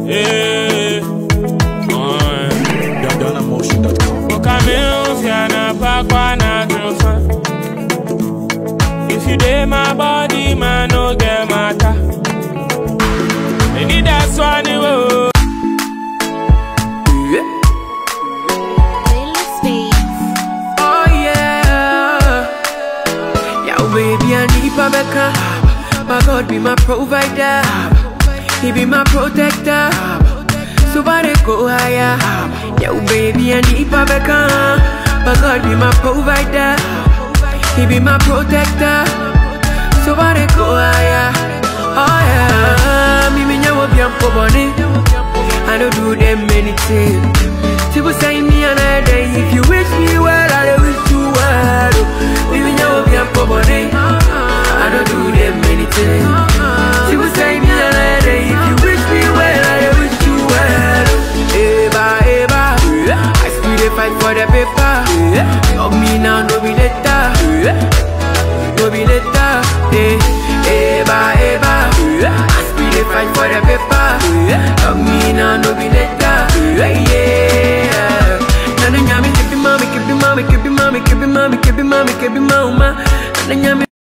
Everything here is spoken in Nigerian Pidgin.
Yeah. Oh, DanaMotion.com. Ukamilfiana pakwa na trufa. If you dey my body, man, no get matter. I need that one, oh. Playlist Beats. Oh yeah, yeah, baby, I need Babeka. My God be my provider, He be my protector. So I dey go higher. Yeah, baby, I need Babeka. My God be my provider, He be my protector. So I dey go higher. Oh yeah, me me nyawo bi ampo boni. I don't do them anything. People say me another day. If you wish me well, I dey wish you well. We be now be a body. I don't do them anything. People say me another day. If you wish me well, I dey wish you well. Eba, eba. I still dey fight for the paper. Love me now, no be later. No be later. Eh, eba, eba. I still dey fight for the paper. Love me now, no be later. Yeah. Nana nyami kebi mami, kebi mami, kebi mami, kebi mami, kebi mami, kebi mama. Nana nyami